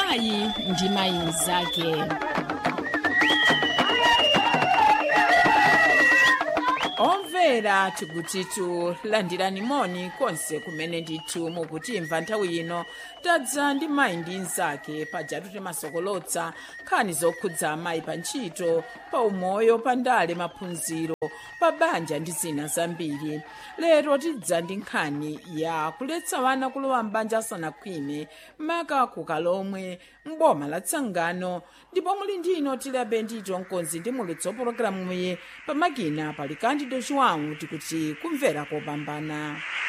mayi ndi mayi mnzake omvera tikutitu landirani moni konse kumene ndithu mukutimva nthawi ino tadza ndi mayi ndi mnzake pajatu timasokolotsa nkhani zokhudza amayi pa ntchito pa umoyo pa ndale maphunziro pa banja ndi zina zambiri lero tidza ndi nkhani ya kuletsa wana kulowa mbanja asanakhwime maka kukalomwe mboma la tsangano ndipo muli ndino tilabe ndito mkonzi ndi mulutsi wa pologalamuyi pamakina pali kandido chiwawu tikuti kumvera kopambana